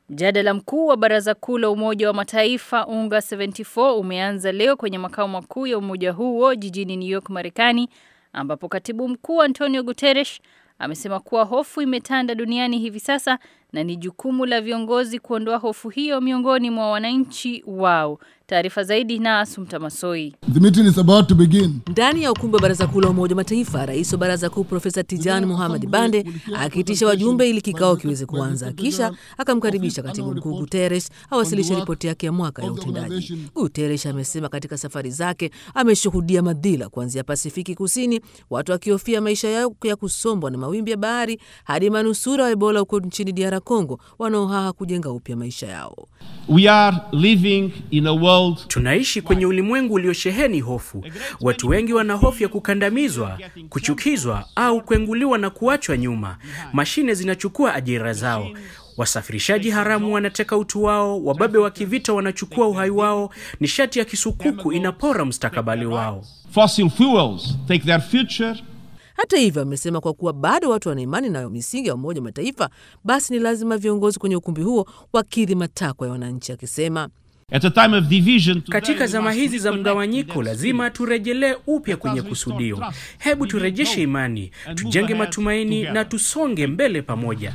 Mjadala mkuu wa Baraza Kuu la Umoja wa Mataifa UNGA 74 umeanza leo kwenye makao makuu ya umoja huo jijini New York, Marekani, ambapo Katibu Mkuu Antonio Guterres amesema kuwa hofu imetanda duniani hivi sasa na ni jukumu la viongozi kuondoa hofu hiyo miongoni mwa wananchi wao. Taarifa zaidi na Asumta Masoi. The meeting is about to begin. Ndani ya ukumbi wa baraza kuu la Umoja wa Mataifa, rais wa baraza kuu Profesa Tijani Muhammad Bande akiitisha wajumbe ili kikao kiweze kuanza, kisha akamkaribisha katibu mkuu Guterres awasilishe ripoti yake ya mwaka ya utendaji. Guterres amesema katika safari zake ameshuhudia madhila kuanzia Pasifiki Kusini, watu wakihofia maisha yao ya kusombwa na mawimbi ya bahari, hadi manusura wa Ebola huko nchini DR Congo wanaohaha kujenga upya maisha yao. We are living in a world Tunaishi kwenye ulimwengu uliosheheni hofu. Watu wengi wana hofu ya kukandamizwa, kuchukizwa au kuenguliwa na kuachwa nyuma. Mashine zinachukua ajira zao. Wasafirishaji haramu wanateka utu wao, wababe wa kivita wanachukua uhai wao, nishati ya kisukuku inapora mustakabali wao. fossil fuels take their future Hata hivyo, amesema kwa kuwa bado watu wana imani nayo misingi ya Umoja wa Mataifa, basi ni lazima viongozi kwenye ukumbi huo wakidhi matakwa ya wananchi, akisema at a time of division. today Katika we zama must hizi za reconnect mgawanyiko, with that lazima spirit. turejelee upya kwenye kusudio. Hebu turejeshe imani, tujenge matumaini na tusonge mbele pamoja.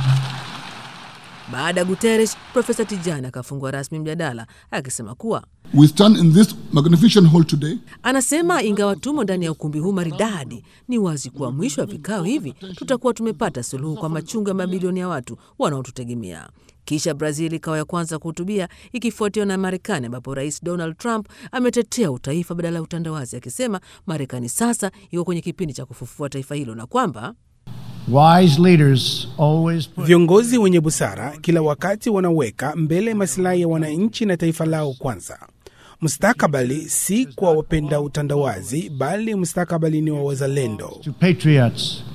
Baada ya Guterres, Profesa Tijani akafungua rasmi mjadala akisema kuwa We stand in this magnificent hall today anasema ingawa tumo ndani ya ukumbi huu maridadi, ni wazi kuwa mwisho wa vikao hivi tutakuwa tumepata suluhu kwa machungu ya mabilioni ya watu wanaotutegemea. Kisha Brazil ikawa ya kwanza kuhutubia ikifuatiwa na Marekani, ambapo Rais Donald Trump ametetea utaifa badala ya utandawazi, akisema Marekani sasa iko kwenye kipindi cha kufufua taifa hilo na kwamba Wise leaders always put Viongozi wenye busara kila wakati wanaweka mbele masilahi ya wananchi na taifa lao kwanza. Mustakabali si kwa wapenda utandawazi, bali mustakabali ni wa wazalendo. to patriots